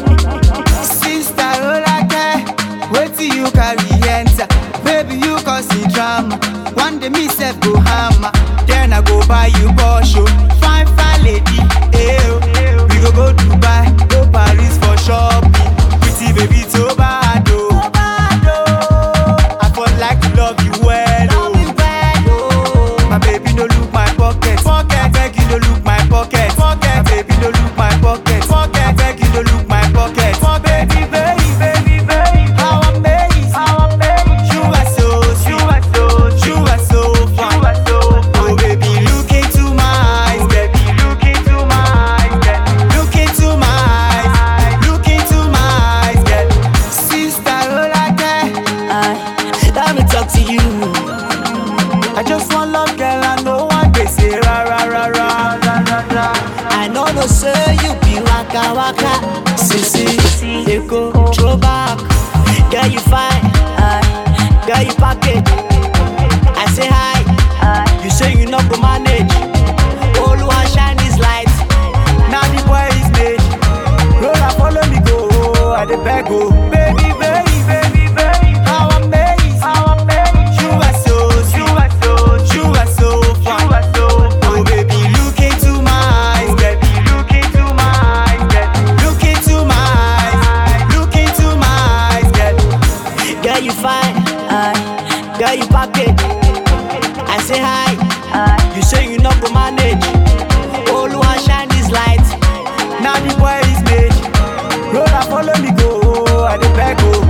Sister Rolake, wetin you carry enter? Baby, you cause the drama. One day me sef go hammer, then I go buy you Porsche. oh. Fine, fine lady, eh oh. We go go Dubai, go Paris for shopping. Pretty baby, so bad oh. I for like to love you well oh. My baby no look my pocket. Pocket. Beg you no look my pocket. Pocket. My baby no look my pocket. Pocket. Beg you no look my pocket. My baby, baby, baby, baby. How amazing. How amazing. You are so sweet. You are so You are so fine. You are so Oh baby, look into my eyes. Baby, look into my eyes. girl. Look into my eyes. Look into my eyes. girl. Sister Rolake. Let me talk to you. I just want love, girl. I know one day say ra ra ra ra ra ra ra. I know no say you be waka waka. Sisi, Eko, throwback. Girl you fine, aye. girl you package. I say hi, you say you not go manage. Oluwa shine his light. Now the boy is made. Rolla, follow me go. I the beg go. Baby, baby, baby, baby. How amazing, how amazing. You are so sweet. You are so You are so fine. You are so Oh baby, look into my eyes. Baby, look into my eyes. girl. Look into my eyes. Look into my eyes, girl. Girl you fine, aye. girl you package. I say hi, you say you not go manage. Oluwa shine his light. Now the boy is made. Rolla, follow me go. I the beg go.